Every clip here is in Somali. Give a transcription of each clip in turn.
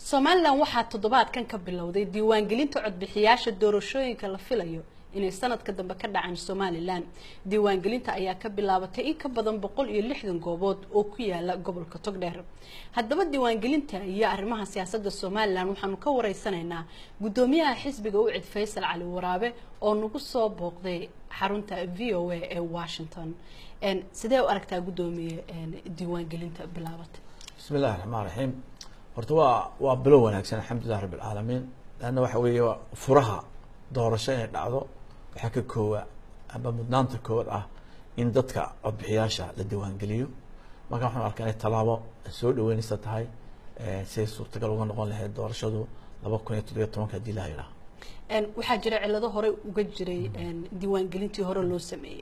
somalilan waxaa toddobaadkan ka bilowday diiwaangelinta codbixiyaasha doorashooyinka la filayo inay sanadka dambe ka dhacaan somalilan diiwaangelinta ayaa ka bilaabatay in ka badan boqol iyo lixdan goobood oo ku yaala gobolka togdheer haddaba diiwaangelinta iyo arrimaha siyaasadda somalilan waxaanu ka wareysanaynaa guddoomiyaha xisbiga ucid faysal cali waraabe oo nagu soo booqday xarunta v o a ee washington sidee u aragtaa guddoomiye diiwaangelinta bilaabatay bismi illahi raxmaan raxiim horta waa waa bilow wanaagsan alxamdulilah rabi alcaalamiin leanna waxa weeye furaha doorasho inay dhacdo waxaa ka koowa amba mudnaanta koowaad ah in dadka codbixiyaasha la diiwaangeliyo marka waxaan arkaa inay tallaabo soo dhaweynaysa tahay siday suurtagal uga noqon lahayd doorashadu laba kun iyo toddobiyo tobanka haddii la yidhaah waxaa jira cilado horey uga jiray diiwaangelintii hore loo sameeyey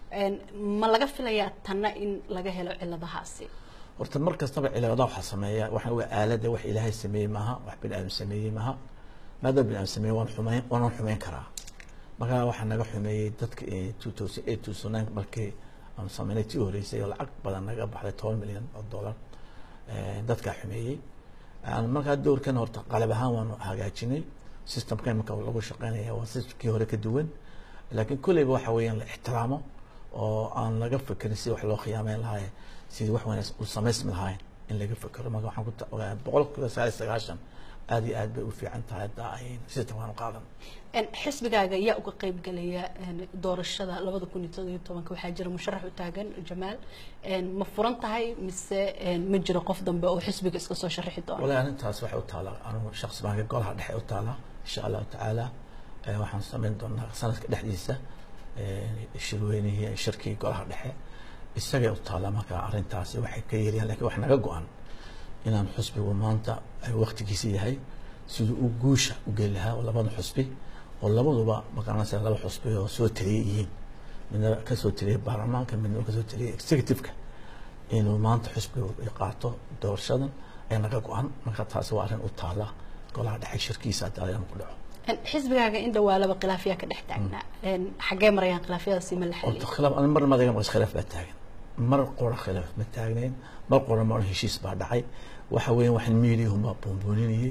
ma laga filayaa tanna in laga helo ciladahaasi horta mar kastaba cilada waxaa sameeya waxaan waa aalada wax ilaahay sameeyey maaha wax bini aadam sameeyey maaha maadaama bini aadam sameeyey waan xumeyn waanan xumeyn karaa markaa waxaa naga xumeeyey dadka two thousand eight two thousand nine markii aan sameynay tii horeysay oo lacag badan naga baxday toban milyan oo dollar dadkaa xumeeyey markaa doorkan horta qalab ahaan waanu hagaajinay systemka imika lagu shaqeynaya waa systemkii hore ka duwan laakiin kolleyba waxa weeyaan la ixtiraamo oo aan laga fekerin si wax loo khiyaameyn lahaay sidii wax wanaagsan u samaysmi lahayn in laga fekero marka waxaan ku ogaa boqol kiiba sagaal iyo sagaashan aad iyo aad bay u fiican tahay hadda ay systemkan u qaadan xisbigaaga yaa uga qeyb galaya doorashada labada kun iyo toddobiyo tobanka waxaa jira musharax u taagan jamaal ma furan tahay mise ma jiro qof dambe oo xisbiga iska soo sharaxi doona walahi arrintaas waxay u taalaa anigu shakhsi baanka golaha dhexe u taalaa insha allahu tacaala waxaan samayn doonaa sanadka dhexdiisa shirweynihii shirkii golaha dhexe isagay u taallaa marka arrintaasi waxay ka yeelayaan lakin wax naga go-an inaan xusbigu maanta waktigiisa yahay siduu u guusha u geli lahaa oo labada xusbi oo labaduba maqaranaysa laba xusbi oo soo taliyay yihiin midna kasoo taliyay baarlamaanka midna kasoo taliyay executive-ka inuu maanta xusbigu qaato doorashadan ay naga go-an marka taasi waa arrin u taala golaha dhexe shirkiisa haddii alayaan ku dhaco xisbigaaga in dhawaalaba khilaafiyaa ka dhex taagnaa xaggee marayaan khilaafyadaasi ma la xaliyo khilaaf mar madaga maqas khilaaf baa taagan mar qora khilaaf ma taagnayn mar qora mar heshiis baa dhacay waxa weeyaan waxaan miidiyahuma buunbuuninayay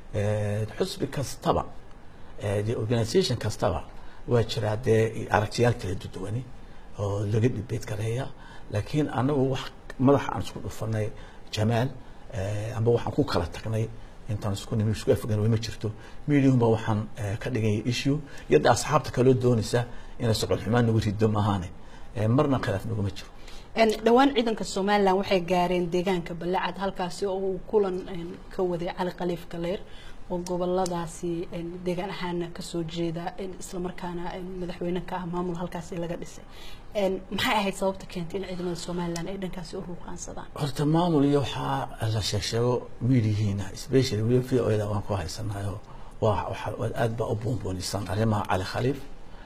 xusbi kastaba de organisation kastaba waa jiraa dee aragtiyaal kala duduwani oo laga dhibeed gareeya laakiin anagu wax madaxa aan isku dhufanay jamaal amba waxaan ku kala tagnay intaan isku nimi isku afgan ma jirto miidiyahuma waxaan ka dhigaya issue yadda asxaabta kaloo doonaysa inay socod xumaan nagu rido maahaane marna khilaaf naguma jiro dhowaan ciidanka somalilan waxay gaareen deegaanka balacad halkaasi oo uu kulan ka waday cali khaliif galeer oo goboladaasi deegaan ahaana kasoo jeeda islamarkaana madaxweyne ka ah maamul halkaasi laga dhisay maxay ahayd sababta keentay in ciidamada somalilan ay dhankaasi u ruuqaansadaan horta maamul iyo waxaa la sheegsheego miidiyihiina specially weli v o da waan ku haysanayo waa waa aad baa u buunbuunisan arrimaha cali khaliif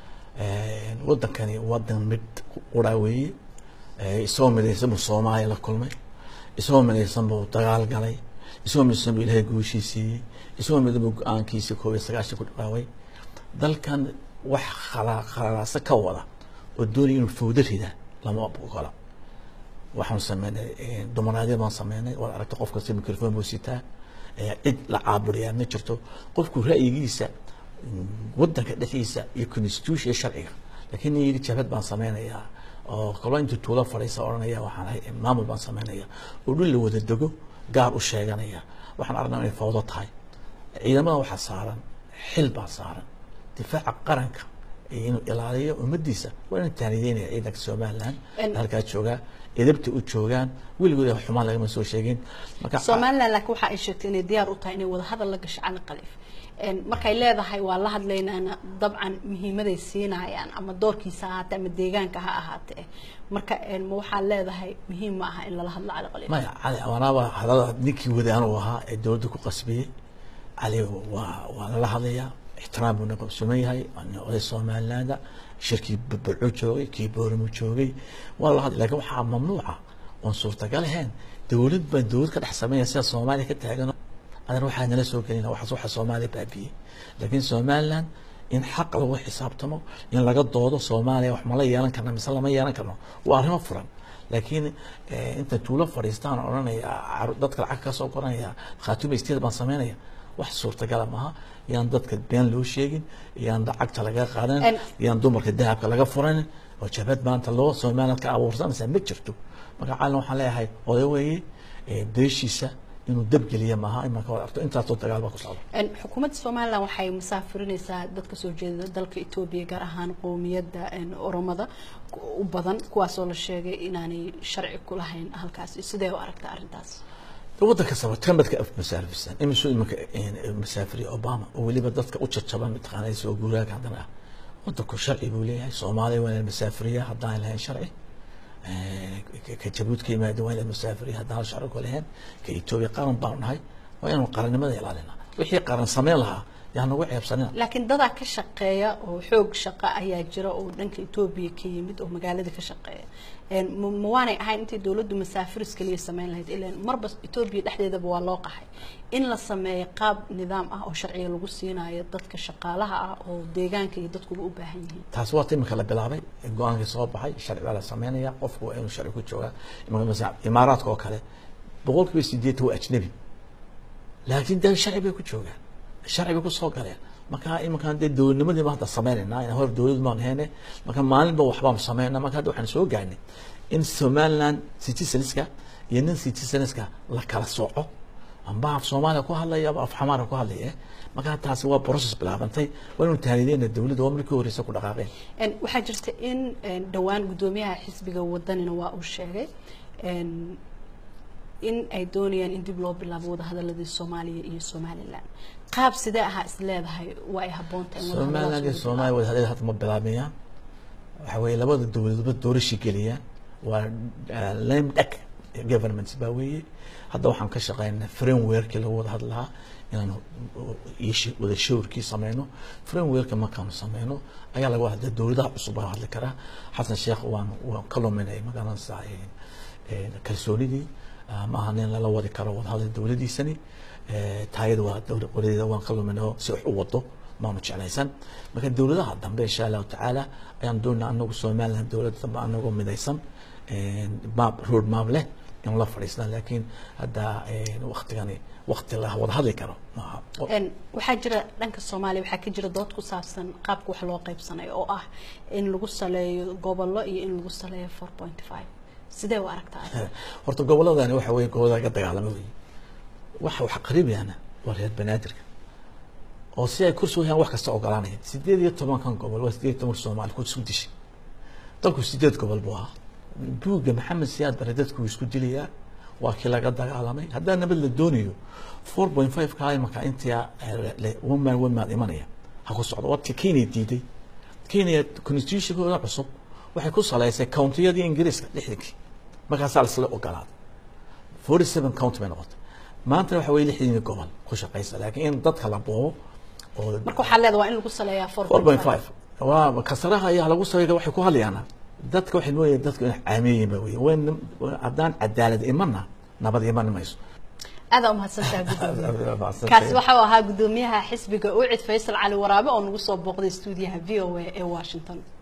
wadankani wadan mid quraa weeye isagoo midaysan buu soomaaliya la kulmay isagoo midaysan buu dagaal galay isagoo midaysan buu ilaahay guushii siiyey isagoo midaysan buu go-aankiisii koob iyo sagaashan ku dhawaaway dalkan wax khala khalalaasa ka wada oo doonaya inuu fawdo rida lama ogola waxaanu sameynay dumaraadyo baan sameynay waad aragtay qof kasta microphone buu sitaa cid la caaburiyaa ma jirto qofku ra'yigiisa wadanka dhexdiisa iyo constitution iyo sharciga laakiin nin yidhi jabhad baan sameynayaa oo kalo intuu tuulo fadhiisa odhanaya waxaan ahay maamul baan sameynaya oo dhul la wada dego gaar u sheeganaya waxaan aragnaa inay fawdo tahay ciidamada waxaa saaran xil baa saaran difaaca qaranka inuu ilaaliyo ummadiisa waa inaan taanideynaya ciidanka somaliland halkaa joogaa edabta u joogaan weligood xumaan lagama soo sheegin marka somaliland laakiin waxa ay sheegtay inay diyaar u tahay inay wada hadal la gasho cali khaliif markay leedahay waa la hadlaynaana dabcan muhiimaday siinayaan ama doorkiisa ha ahaatee ama deegaanka ha ahaatee marka ma waxaa leedahay muhiim ma aha in lala hadlo cali khaliif maya cali wanaaba hadalada ninkii wadaan uu ahaa ee dowladda ku qasbiyey cali waa waa lala hadlayaa ixtiraam buu naqabsuman yahay oday somalilaanda shirkii barco joogay kii booramo joogay waa la hadlay lakin waxaa mamnuuca oon suurtagal ahayn dowlad baan dowlad ka dhex sameynaya sida soomaaliya ka taagan adan waxaa nala soo gelina waxaas waxa soomaaliya baabiyey laakiin somaliland in xaq lagu xisaabtamo in laga doodo soomaaliya wax ma la yeelan karna mise lama yeelan karno waa arrimo furan laakiin inta tuulo fadhiistaan odhanaya dadka lacag ka soo qoranaya khaatuma isteed baan sameynaya wax suurtagala maaha yaan dadka been loo sheegin yaan lacagta laga qaadan yaan dumarka dahabka laga furanin oo jabad maanta loo somaliland ka abuursanaysa ma jirto marka caalin waxaan leeyahay oday weeye beeshiisa inuu dabgeliya maaha imanka wad arto intaasoo dagaal baa ku socda xukuumadda somaliland waxay musaafirinaysaa dadka soo jeeda dalka etoobiya gaar ahaan qowmiyadda oromada u badan kuwaasoo la sheegay inaanay sharci ku lahayn halkaasi sidee u aragtaa arrintaas waddanka saba tamadka af masaafisan imisuu imanka masaafiriya obama oo weliba dadka u jajaban mataqaanay soo guuraaga haddana ah waddanku sharci buu leeyahay soomaaliya waa inay masaafiriya haddaan lahayn sharci ka jabuud ka yimaada waa inay masaafiriya haddaan sharci ku lahayn ka etoobiya qaran baanu nahay waa inaynu qarannimada ilaalina wixii qaran sameyn lahaa yaa nagu ceebsanina laakiin dadaa ka shaqeeya oo xoog shaqo ayaa jira oo dhanka etoobiya ka yimid oo magaalada ka shaqeeya ma waanay ahayn intay dowladdu masaafiris kaliya sameyn lahayd ilan marba etoobiya dhexdeedaba waa loo qaxay in la sameeyo qaab nidaam ah oo sharciga lagu siinayo dadka shaqaalaha ah oo deegaanka iyo dadkuba u baahan yihiin taasi waa imika la bilaabay go-aankii soo baxay sharci baa la sameynaya qofku waa inuu sharci ku joogaa imika imaaraadka oo kale boqol kiiba sideetan waa ajnabi laakiin dee sharci bay ku joogaan sharci bay kusoo galeen marka iminkaan dee dowladnimadii ma hadda sameynayna hor dowlad maan heyne marka maalinba waxbaan sameyna marka hadda waxaan soo gaarnay in somaliland citizenska iyo nin citizenska la kala sooco amba af soomaaliya ku hadlaya aba af xamaara ku hadlaya marka taasi waa process bilaabantay waa inuu taanideyna dowladda waa markii horeysa ku dhaqaaqeen waxaa jirta in dhowaan guddoomiyaha xisbiga wadanina waa uu sheegay in ay doonayaan in dib loo bilaabo wadahadaladii soomaaliya iyo somaliland qaab sidee ahaa is leedahay waa ay habboontahay somaliland iyo soomaaliya wadahadalada hadda ma bilaabayaan waxa weeye labada dowladoodba doorashii geliyaan waa lame duck governments baa weeye hadda waxaan ka shaqeynaa frameworkii lagu wada hadlahaa inaan wada shawrkii sameyno frameworka markaanu sameyno ayaa laga hadla dowladaha cusub baa hadli karaa xasan sheekh waan waan ka luminay magaranaysaa kalsoonidii maaha nin lala wadi karo wadahadal dowladiisani taayada waa dowla qoradeeda waan ka luminay si wax u wado maanu jeclaysan marka dowladaha dambe insha allahu tacaala ayaan doonaa anagu somaliland dowladda dambe anagoo midaysan map road map leh in la fadhiisna laakiin hadda waktigani wakti la wada hadli karo maaha waxaa jira dhanka soomaaliya waxaa ka jira dood ku saabsan qaabka wax loo qaybsanayo oo ah in lagu saleeyo gobollo iyo in lagu saleeyo four point five sidee u aragtaa horta gobolladani waxa weye gobollada ka dagaalama wey waxa wax qaribayana waa reer banaadirka oo si ay kursi wayaan wax kasta ogolaanaya sideed iyo tobankan gobol waa sideed iyo tobanka soomaali ku isku dishay dalku sideed gobol buu ahaa buugga maxamed siyaad bare dadku isku dilayaa waa kii laga dagaalamay haddaa nabad la doonayo four point five ka imaka intaa one man one man imanaya ha ku socdo waadka kenya diiday kenya constitutionkooda cusub waxay ku saleysay countiyadii ingiriiska lixdankii markaasaa lasla ogolaaday forty seven county bay noqotay maanta waxa weye lixdii gobol ku shaqeysa laakiin in dadka la boobo oo marka waxaa leeda waa in lagu saleeyaa four point five waa kasaraha ayaa lagu sameeya waxay ku hadlayaana dadka waxay mooyaya dadku in caamiyiin ba wey wen haddaan cadaalad imana nabad iman mayso aada umahadsantaha gudoomiye kaasi waxa uu ahaa guddoomiyaha xisbiga ucid faysal cali waraabe oo nagu soo booqday stuudiyaha v o a ee washington